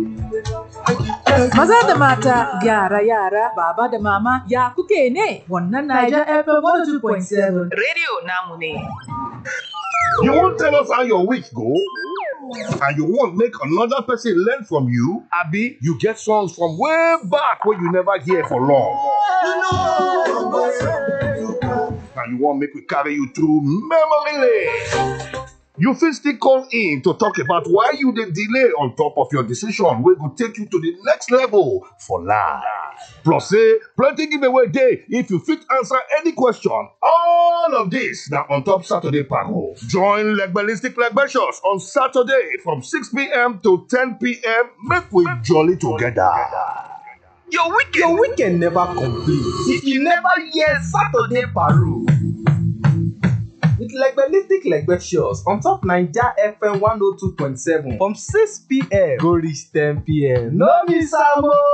Maza da mata, yara yara, baba da mama, ya kuke ne? Wannan Niger FM 102.7 Radio namu ne. You won't tell us how your week go? And you won't make another person learn from you? Abi, you get songs from way back where you never hear for long. And you want make we carry you through memory lane. You fit still call in to talk about why you dey delay on top of your decision wey go take you to the next level for life. Plus say plenty giveaway dey if you fit answer any question. All of this na on top Saturday Paro. Join Legbelistic Legbetious on Saturday from 6pm to 10pm make we jolly together. Your weekend, your weekend never complete if you never hear Saturday Paro. With Legbelistic Legbetious on top Naija FM 102.7 from 6pm go reach 10pm. No miss am o!